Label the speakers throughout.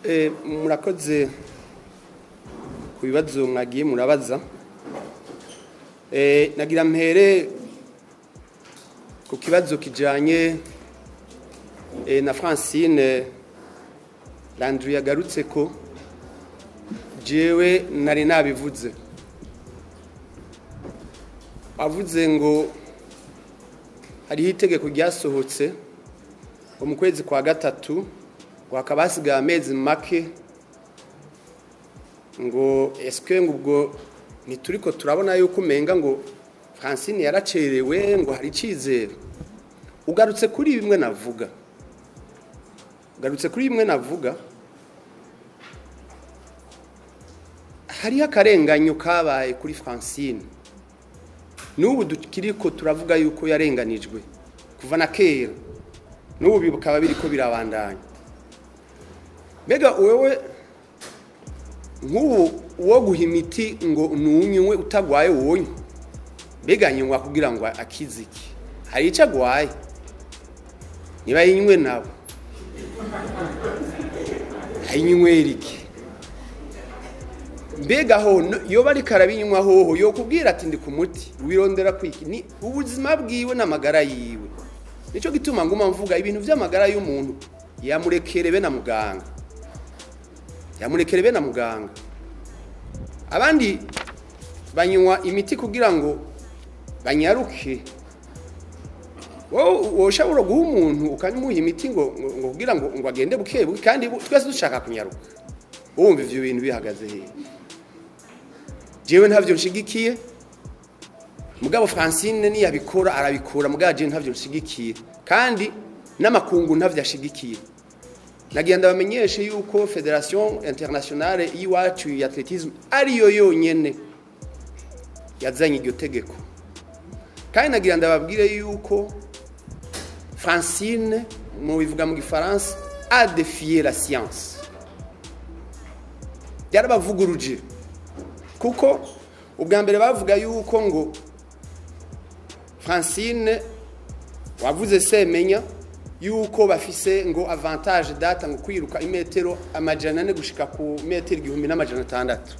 Speaker 1: Eh, murakoze ku bibazo mwagiye murabaza Eh, nagira mpere ku kibazo kijanye eh, na Francine Landry yagarutse ko jewe nari nabivuze avuze ngo hariho itegeko ryasohotse ngo mu kwezi kwa gatatu ngo hakaba hasigaye amezi make ngo esike ngo ubwo ntituriko turabona yuko umenga ngo francine yaracerewe ngo hari icyizere ugarutse kuri bimwe navuga ugarutse kuri bimwe navuga hariho akarenganyo kabaye kuri francine n'ubu tukiriko turavuga yuko yarenganijwe kuva na kera n'ubu bikaba biriko birabandanya mbega wewe nk'ubu uwo guha imiti ngo nunywe utagwaye wonywe mbega nywa kugira ngo akize iki hari icyo agwaye niba yinywe nawe ayinywera iki mbega ho yoba ariko arabinywa hoho yokubwira ati ndi ku muti wirondera kwiki ni ubuzima bwiwe n'amagara yiwe nicyo gituma nguma mvuga ibintu by'amagara y'umuntu yamurekere be na muganga yamurekere be na muganga abandi banywa imiti kugira ngo banyaruke wowe ushobora guha umuntu ukamuha imiti ngo ngo kugira ngo ngo agende buke buke kandi twese dushaka kunyaruka wumva ibyo bintu bihagaze hehe jewe ntabyo nshigikiye mugabo francine niyabikora arabikora mugabo jewe ntabyo nshigikiye kandi n'amakungu ntabyo ashigikiye nagenda bamenyeshe yuko federation internationale y'iwacu ya atletisme ariyo yonyene yazanye iryo tegeko kandi nagira ndababwire yuko francine mu bivuga mu gifaransa a defier la science byarabavuguruje kuko ubwa mbere bavuga yuko ngo francine wavuze semenya yuko bafise ngo avantage data ngo kwiruka imetero amajana ane gushika ku metero igihumbi n'amajana atandatu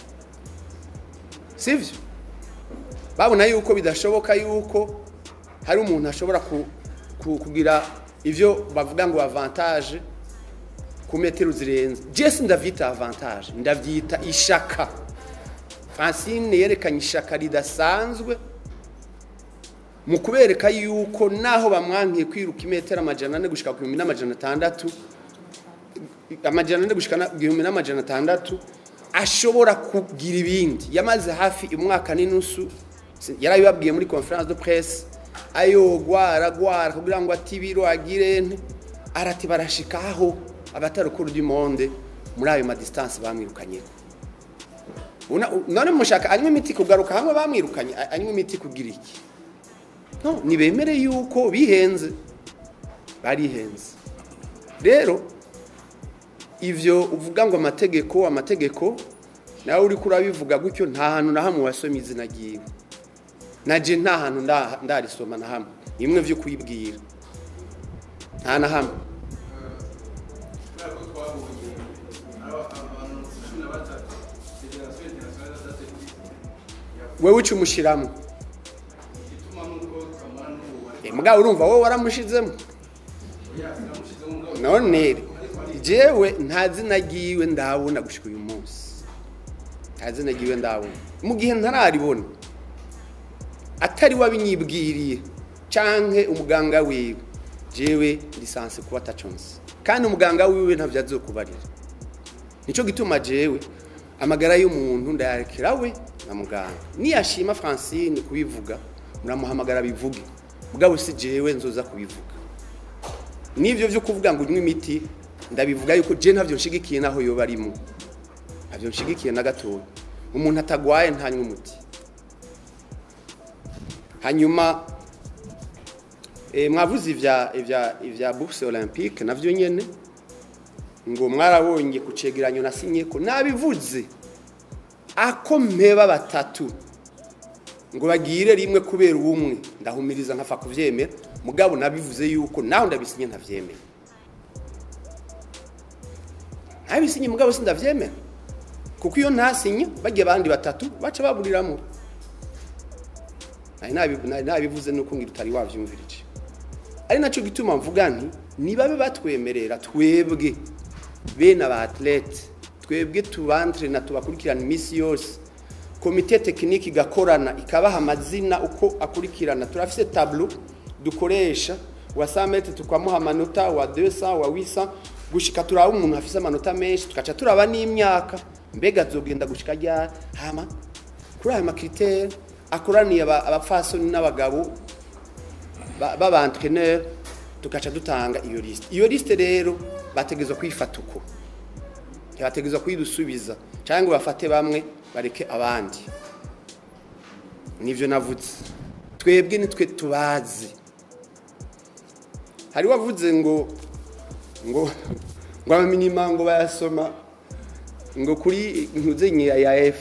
Speaker 1: sivyo babona yuko bidashoboka yuko hari umuntu ashobora kugira ivyo bavuga ngo avantage ku metero zirenze jesi ndavyita avantage ndavyita ishaka francine yerekanye ishaka ridasanzwe mu kubereka yuko naho bamwankiye kwiruka imetero amajana ane gushika ku gihumbi n'amajana atandatu amajana ane gushika igihumbi n'amajana atandatu ashobora kugira ibindi yamaze hafi umwaka n'inusu yarabibabwiye muri conference de presse ayogwa aragwara kugira ngo atibiro agire nte arati barashikaho abatarukuru du monde muri ayo madistance bamwirukanyeho none mushaka anywa imiti kugaruka hamwe bamwirukanye anywa imiti kugira iki no ntibemere yuko bihenze barihenze rero ibyo uvuga ngo amategeko amategeko nawe uri kurabivuga gutyo nta hantu na hamwe wasomye izina ryiwe naje nta hantu ndarisoma na hamwe bimwe byo kuyibwira nta na hamwe wewe uca umushyiramo mugabo urumva wowe waramushizemo none jewe nta zina ryiwe ndabona gushika uyu munsi nta zina ryiwe ndabona mu gihe ntararibona atari wabinyibwiriye canke umuganga wiwe jewe lisansi kuba ataconse kandi umuganga wiwe ntavyo azokubarira nico gituma jewe amagara y'umuntu ndayarekera we na muganga niyashima francine kubivuga muramuhamagara bivuge mugabo si jewe nzoza kubivuga n'ivyo vyo kuvuga ngo unywe imiti ndabivuga yuko je ntavyo nshigikiye naho yoba arimo ntavyo nshigikiye na gatoya umuntu atagwaye ntanywe umuti hanyuma e, mwavuze ivya ivya ivya bourse olympique navyo nyene ngo mwarabonye ku cegeranyo nasinye ko nabivuze ako mpeba batatu ngo bagire rimwe kubera ubumwe ndahumiriza nkafa kuvyemera mugabo nabivuze yuko naho ndabisinye ntavyemera abisinye mugabo sindavyemera kuko iyo ntasinye bagiye abandi batatu baca baburiramo nari nabi- nari nabivuze nuko ngira utari wavyumvirije ari naco gituma mvuga nti nibabe batwemerera twebwe bene aba athlete twebwe tubantrena tubakurikirana iminsi yose komite tekinike igakorana ikabaha amazina uko akurikirana turafise tableau dukoresha wa 100 metre tukamuha amanota wa 200 wa 800 gushika turaba umuntu afise amanota menshi tukaca turaba n'imyaka mbega azogenda gushika ryari hama kuri aya makriteri akoraniye aba- abapfasoni n'abagabo ba- b'abantrенeur tugaca dutanga iyo liste iyo liste rero bategezwa kwifata uko ntibategezwa kuyidusubiza cyangwa ngo bafate bamwe bareke abandi nivyo navuze twebwe nitwe tubazi hari wavuze ngo ngo ngo amaminima ngo bayasoma ngo kuri ntuzenye ya F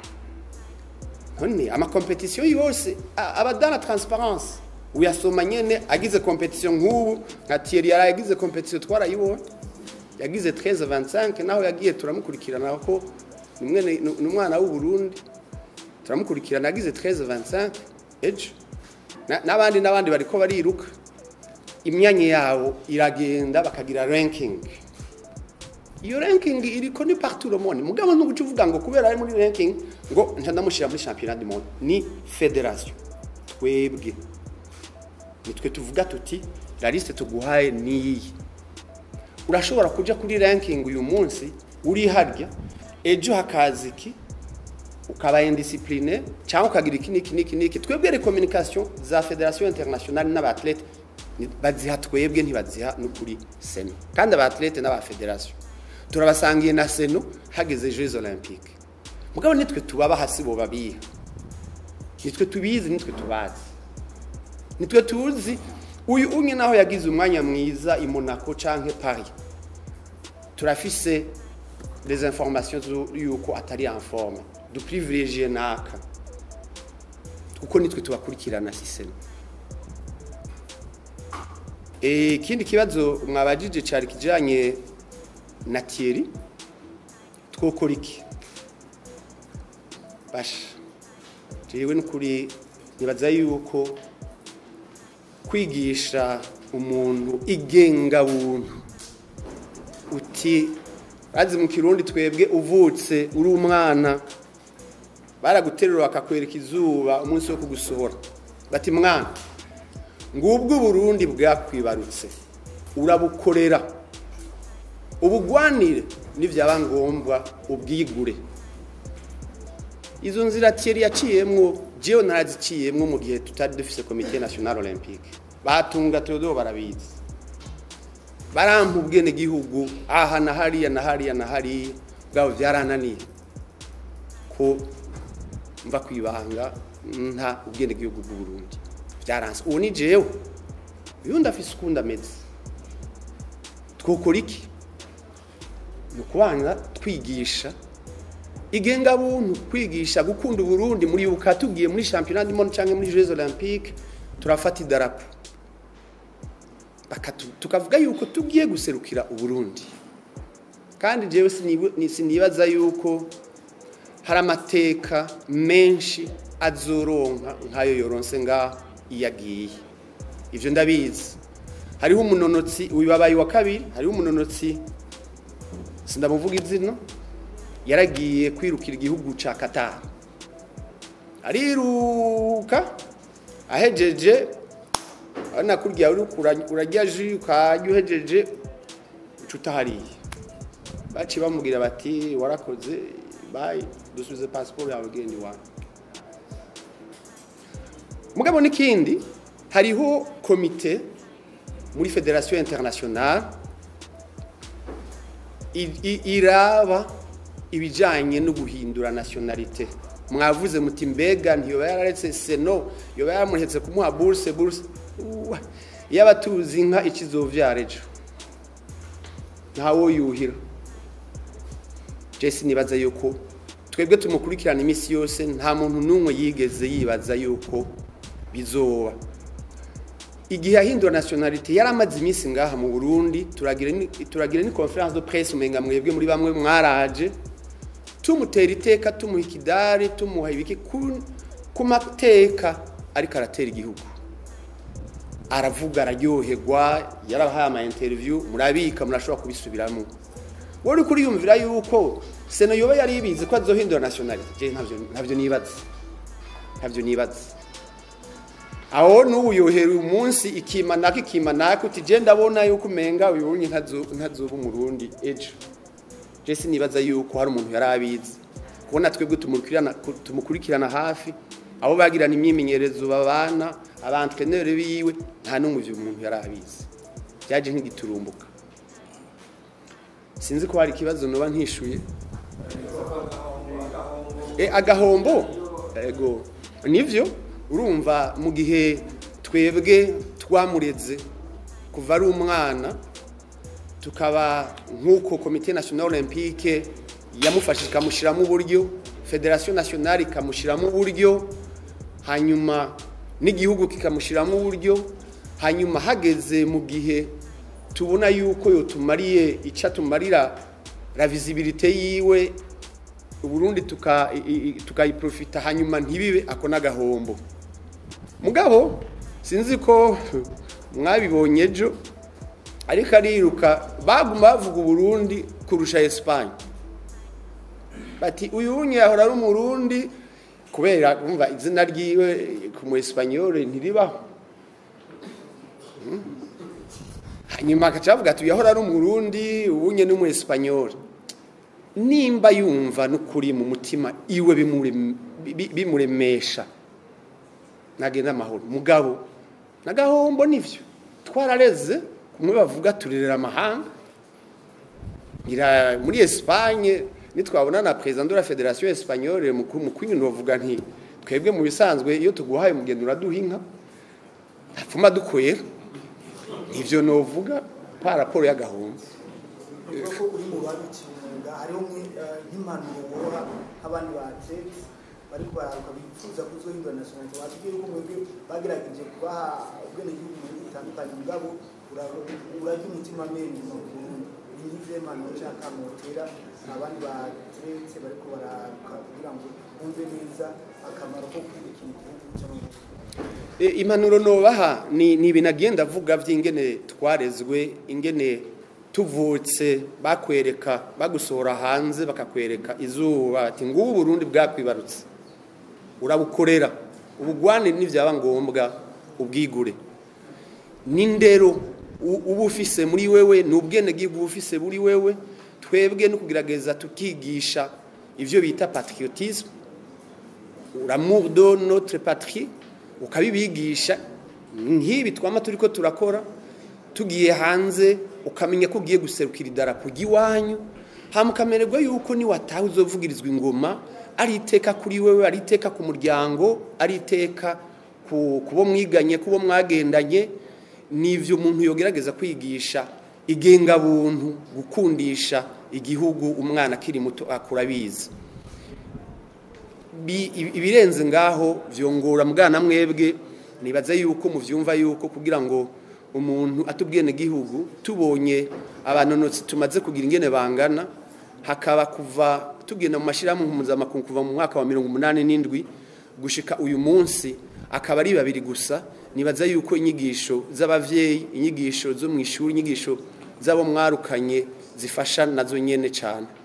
Speaker 1: none amakompetisiyo yose a- aba dans la transparence uyasoma nyene agize competition nk'ubu nka Thierry yari yagize competition twarayibonye yagize 13 25 naho yagiye turamukurikirana ko ni mwene- ni umwana w'u Burundi turamukurikirana yagize 13 25 ejo Na- n'abandi n'abandi bariko bariruka imyanya yawo iragenda bakagira ranking iyo ranking iriko ni partout le monde mugabo ntuguca uvuga ngo kubera ari muri ranking ngo nca ndamushira muri championnat du monde ni federation twebwe nitwe tuvuga tuti la liste tuguhaye niyi urashobora kuja kuri ranking uyu munsi uri harya ejo hakaza iki ukaba indiscipline cyangwa ukagira iki niki niki niki twebwe re communication za federation internationale n'abathlete ni- baziha twebwe ntibaziha no kuri seno kandi abathlete n'aba federation turabasangiye na seno hageze jeux olympiques mugabo nitwe tubaba hasi bo babiha nitwe tubizi nitwe tubazi nitwe tuzi uyu umwe naho yagize umwanya mwiza i Monaco canke Paris turafise les informations zu- yuko atari informe du privilégier naka kuko nitwe tubakurikirana sisema Eh, ikindi kibazo mwabajije cari kijanye na Thierry twokora iki basha jewe n'ukuri nibaza yuko kwigisha umuntu igenga buntu uti bazi mu kirundi twebwe uvutse uri umwana baraguterura bakakwereka izuba umunsi wo kugusohora bati mwana ngubwo uburundi bwakwibarutse urabukorera ubugwanire nibyaba ngombwa ubwigure izo nzira Thierry yaciyemwo jewe naraziciyemwo mu gihe tutari dufise komite national olympique batunga Theodore barabizi barampa ubwene gihugu aha na hariya na hariya na hariya bwabo byarananiye ko mva kwibanga nta ubwene gihugu bw'u Burundi byaranse ubu ni jewe uyu ndafise ukundi ameze twokora iki ni ukubanza twigisha igenga buntu kwigisha gukunda uburundi muri buka tugiye muri championnat du monde cyangwa muri jeux olympiques turafata idarapo Bakatu- tukavuga yuko tugiye guserukira uburundi kandi jewe sinibu- ni- sinibaza yuko hari amateka menshi azoronka nk'ayo yoronse ngaho iyo agiye ivyo ndabizi hariho umunonotsi wibabaye wa kabiri hariho umunonotsi sindamuvuga izina yaragiye kwirukira igihugu ca Qatar ariruka ahejeje ana kurya uri kura- urarya ji ukajya uhejeje ucuta hariya baci bamubwira bati warakoze bayi dusubize pasiporo yawe genda iwawe mugabo n'ikindi hariho komite muri federation internationale i- i- iraba ibijanye no guhindura nationalité mwavuze muti mbega ntiyoba yararetse seno yoba yaramuhetse kumuha bourse bourse Uwa, yaba tuzi inka ikizovyara ejo ntawo yuhira jesi nibaza yuko twebwe tumukurikirana iminsi yose nta muntu n'umwe yigeze yibaza yuko bizoba igihe yahindura nationalite yari amaze iminsi ngaha mu burundi turagira ni- turagira ni conference de presse umenga mwebwe muri bamwe mwaraje tumutera iteka tumuha ikidari tumuha ibiki ku, ku mateka ariko aratera igihugu aravuga araryoherwa yarabahaye ama interview murabika murashobora kubisubiramo wowe uri kuriyumvira yuko sena yoba yari ibizi ko azohindura nationalite je ntavyo ntavyo nibaza ntavyo nibaza aho n'ubu yohera umunsi ikimanaka ikimanaka uti je ndabona yuko umenga uyu wunye ntazoba umurundi ejo je sinibaza yuko hari umuntu yari abizi kubona twebwe tumukurikirana tumukurikirana hafi abo bagirana imyimenyerezo babana abantrenere biwe nta n'umwe ivyo umuntu yari abizi byaje nk'igiturumbuka sinzi ko hari ikibazo noba ntishuye e, agahombo ego nivyo urumva mu gihe twebwe twamureze kuva ari umwana tukaba nk'uko komite national olympique yamufashije ikamushyiramo uburyo federation nationale ikamushyiramo uburyo hanyuma n'igihugu kikamushyiramo uburyo hanyuma hageze mu gihe tubona yuko yotumariye icyo atumarira la visibilité yiwe uburundi tuka- i- i- tukayiprofita hanyuma ntibibe ako n'agahombo mugabo sinzi ko mwabibonye ejo ariko ariruka baguma bavuga uburundi kurusha esipanye bati uyu wunye yahora ari umurundi kubera umva izina ryiwe ku mu esipanyole ntiribaho Mm. hanyuma agaca bavuga ati uyu yahora ari umurundi uwunye ni umu esipanyole nimba yumva n'ukuri mu mutima iwe bimurem- bi- bimuremesha nagenda amahoro mugabo nagahombo nivyo twarareze kumwe bavuga turerera amahanga ngira muri Espagne nitwabona na president de la Fédération Espagnole mu mu kwintu bavuga nti twebwe mu bisanzwe iyo tuguhaye umugendo uraduha inka ntapfuma dukwera ivyo novuga pa raporo y'agahombo
Speaker 2: uvuga ko uri mu babikiye umwuga hariho nk'i- eh, nk'impanuro woha nk'abandi ba atlete bari bararuka bifuza kuzohindura nationalite watubwira ko mwebwe bagerageje kubaha ubwenegihugu mu bihugu bitandukanye mugabo ura- urarya umutima amenyo mu Burundi inyize impanuro ushaka mutera abandi ba atlete bariko bararuka kugira ngo bumve neza akamaro ko kwibikira igihugu cyangwa
Speaker 1: E, impanuro nobaha ni ni ibintu agenda avuga by'ingene twarezwe ingene tuvutse bakwereka bagusohora hanze bakakwereka izuba ati ngubu Burundi bwakwibarutse urabukorera ubugwane n'ivyaba ngombwa ubwigure n'indero u- uba ufise muri wewe ni ubwenegihugu uba ufise muri wewe twebwe no kugerageza tukigisha ivyo bita patriotisme l'amour de notre patrie ukabibigisha nk'ibi twama turiko turakora tugiye hanze ukamenya ko ugiye guserukira idarapo ry'iwanyu hama ukamererwa yuko niwataha uzovugirizwa ingoma ari iteka kuri wewe ari iteka ku muryango ari iteka ku kubo mwiganye kubo mwagendanye nivyo umuntu yogerageza kwigisha igenga buntu gukundisha igihugu umwana akiri muto akura bizi Bi- ibirenze ngaho vyongora mugana mwebwe nibaza yuko muvyumva yuko kugira ngo umuntu atubwene gihugu tubonye abanonotsi tumaze kugira ingene bangana hakaba kuva tugenda mu mashirahamwe mpuzamakungu kuva mu mwaka wa mirongo umunani n'indwi gushika uyu munsi akaba ari babiri gusa nibaza yuko inyigisho z'abavyeyi inyigisho zo mu ishuri inyigisho z'abo mwarukanye zifasha nazo nyene cane